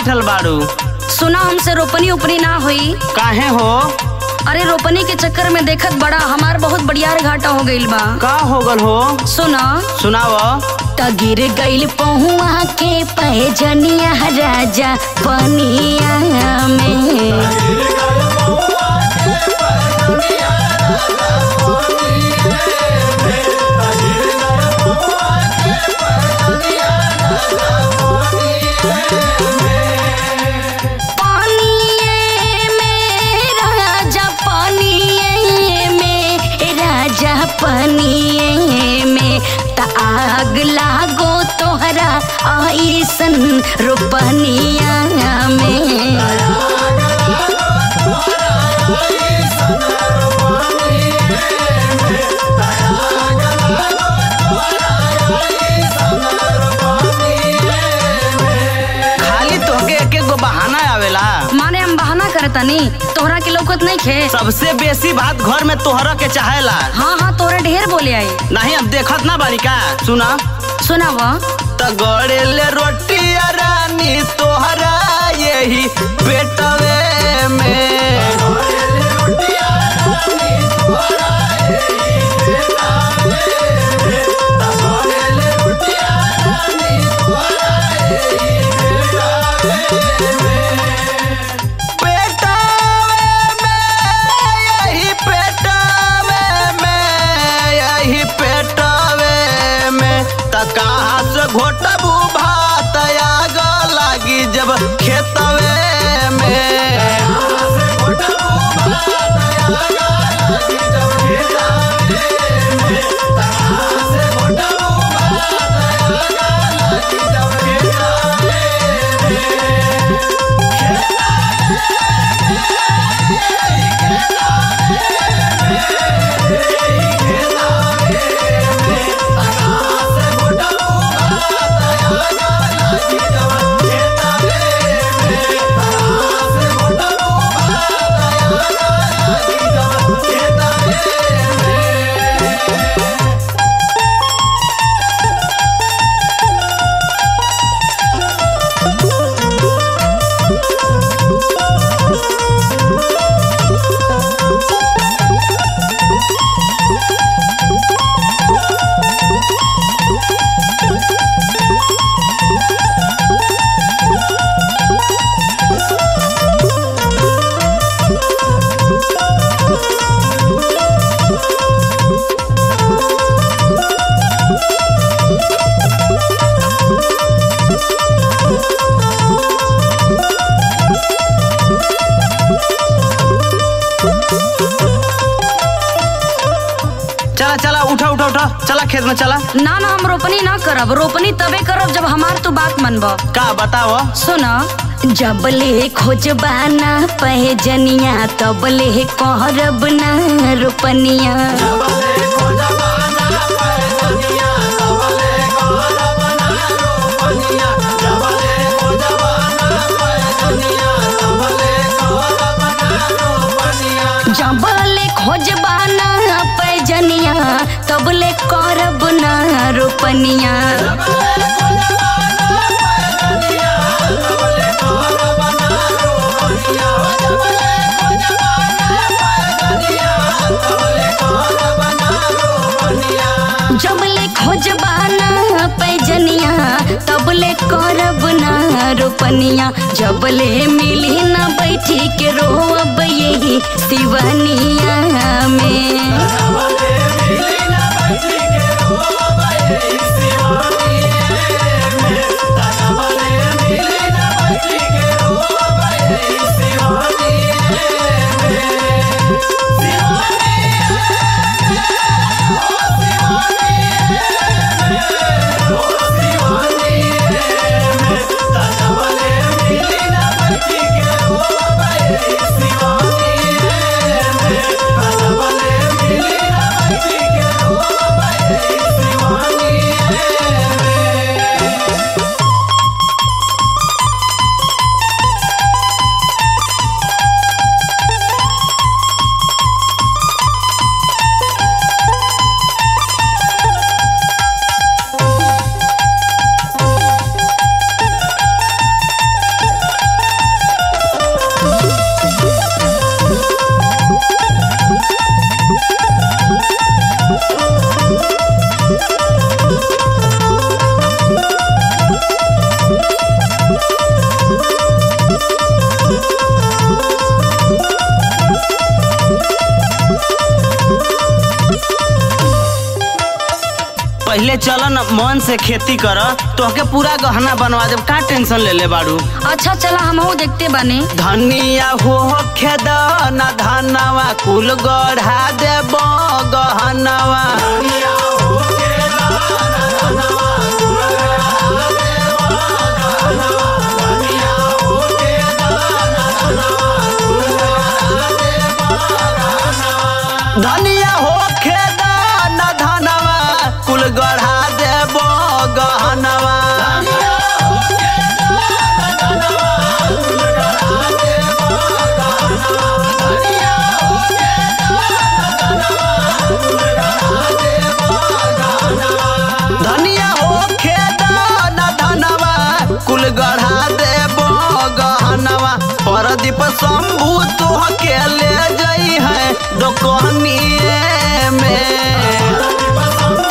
बैठल बाड़ू सुना हमसे रोपनी उपनी ना हुई काहे हो अरे रोपनी के चक्कर में देखत बड़ा हमार बहुत बढ़िया घाटा हो गइल बा का हो गल हो सुना सुनाव त गिर गइल पहुआ के पैजनिया राजा पनिया में पानिये में राजा पानिये में राजा पानिये में त आग लागो तोहरा आईसन रोपनिया में खाली तोहके एक एक गो बहाना आवेला माने हम बहाना करतनी तोहरा के लौकत नहीं खे सबसे बेसी बात घर में तोहरा के चाहेला हाँ हाँ तोरे ढेर बोले आई नहीं अब देखत ना बानी का सुना सुनाव त गड़ेले रोटी रानी तोहरा यही पेटवे में पेटवे में यही पेटवे में यही पेटवे में त कहाँ से घोटबू भात आग लागी जब खेतवे में चला चला उठा उठा उठा चला खेत में चला ना ना हम रोपनी ना करब रोपनी तबे करब जब हमार तू बात मनब का बताओ सुन जबले खोजबाना पहजनिया तबले कहरब ना रोपनिया जबले खोजबाना पैजनिया तबले करब ना रोपनिया जबले खोजबाना पैजनिया तबले करब ना रोपनिया जबले मिली ना बैठी के रोब यही सिवनिया में पहले चल न मन से खेती कर तोहके पूरा गहना बनवा देब का टेंशन ले ले बाड़ू अच्छा चला हमहू देखते बानी धनिया हो खेद न धनवा कुल गढ़ा देब गहनवा धनिया हो खेद न धनवा कुल गढ़ा देब गहनवा धनिया हो खेद न धनवा कुल गढ़ा देब गहनवा परदीप शंभू तोह के ले जई है दोकनिए में